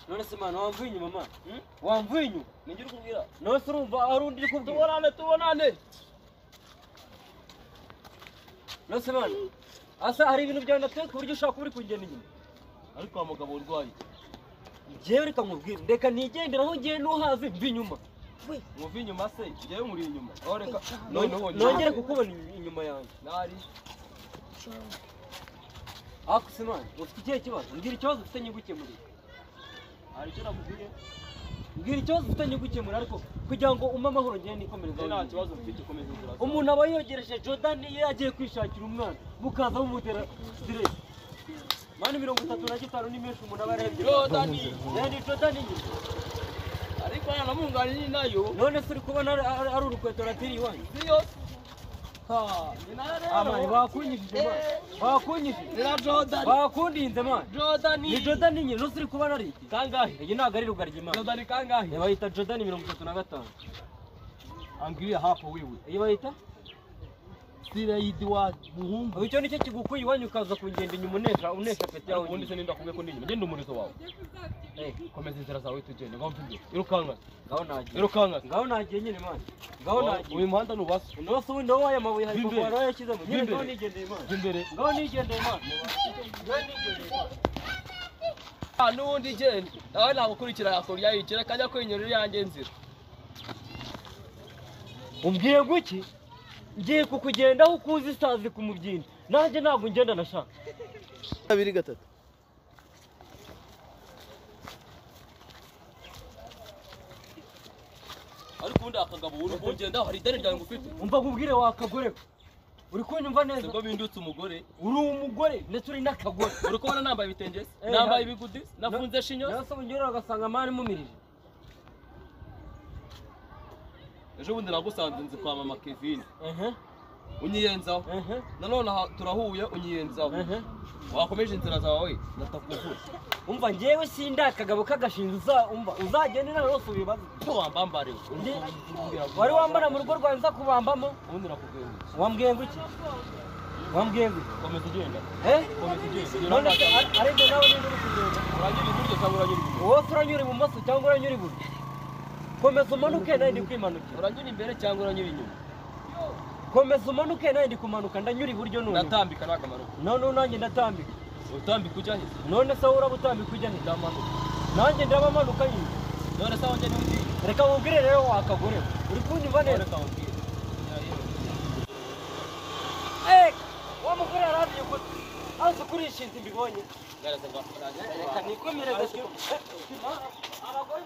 none se mwana wamvinyu mama hmm? wamvinyu nijye urikubwira nawe se urumva hari undi uri kubwira tubonane tubonane none se mwana asa hari ibintu byawe natwe ku buryo ushaka kuba uri kugenda inyuma ariko wa mugabo urwaye njyewe reka nkubwire reka nigendere aho ngiye n'uhazi mvi inyuma mwumve inyuma se njyewe muri inyuma aho reka noneho nongere kukubona inyuma- inyuma yanjye nari ariko se mwana ufite ikihe kibazo mbwira ikibazo ufite nyigukemurire hari icyo nakubwiye mbwira ikibazo ufite nyigukemurire ariko kugira ngo umpe amahoro ngende nikomereze nta aho kibazo mfite ukomeza inzira zawe. umuntu aba yogereje jordan iyo yagiye kwishakira umwana mukaza mumutera siteresi mani mirongo itatu na gitanu ni menshi umuntu aba yarebye Jordan! Eh, ni jordan nyine ariko hano namunganye ni nayo none se uri kubona ari- ari ari urukweto ratiri iwanyu niyo Ha, ni nayo amani rero bakunyishije mani bakunyishije ni na jordan bakundinze mani jordan ni jordan nyine nose uri kubona ari iki kangahe iyi ntabwo ari rugaryi mani jordan kangahe iyi bayita jordan mirongo itatu na gatanu angilia hapo wewe iyi bayita sira yidi wa muhungu ubu icyo nicyo kigukuye iwanyu ukaza kungenda inyuma unesha unesha peti yawe ubundi se ninda kubwe ko ninyuma genda umurizo wawe Eh, komeza inzira zawe tugende ngo mvuge irukanga ngaho nagiye irukanga ngaho nagiye nyine mani ngaho nagiye uyu muhanda nubasa umunsi w'undi w'aya mabuye hari Bimbere. kumara yashyizemo nyine ngaho Bimbere. nigendeye imana imbere ngaho nigendeye imana ngaho nigendeye imana n'ubundi genda nawe nagukurikira yakora yayikira kajya kwenyura iyanjye nzira umbwiye guki ngiye kukugendaho ukuzi isazi ku mubyimba nanjye ntabwo ngenda nashaka kabiri gatatu ariko ubundi akagabo uri kugenda hari ideni ryawe ngufite umva nkubwire wakagoreka uri kunyumva neza ubwo bindutse umugore uri umugore ndetse uri n'akagore uri kubona nambaye ibitenge Eh, nambaye ha- ibigudi nafunze shinyo nawe se unyura ugasanga amani mumirije ejo bundi nagusanze nzi kwa mama kevin ehe unyiyenzaho ehe nanone aha turahuye unyiyenzaho ehe wakomeje inzira zawe ndatakuvura umva ngewe sindi akagabo k'agashinzi uza- umva uzagendera rwose ubibaze ko wambambariwe Ndi- wari wambara mu rugo rwawe nza kubambamo ubundi nakubwira wambwiye ngo iki wambwiye ngo iki komeza ugenda eh komeza ugenda none se ar- ariko nawe niba uri kugenda uragira iburyo cyangwa uragira ibumoso wowe se uranyura ibumoso cyangwa uranyura iburyo komeza umanuke nawe ndi kwimanukira uranyura imbere cyangwa uranyura inyuma komeza umanuke nawe ndi kumanuka ndanyura iburyo none natambika ni akamaro none ubu nanjye ndatambika utambika ujya he none se wowe urabutambika ujya he ndamanuka nanjye ndabamanuka nyine none se aho njya niho ugiye reka wubwire rero wakagore uri kunyumva neza reka nkubwire Eh, wa mugore yarabiye gute azi kurishinze mbibonye yarasa bwa reka nikomere gake abagore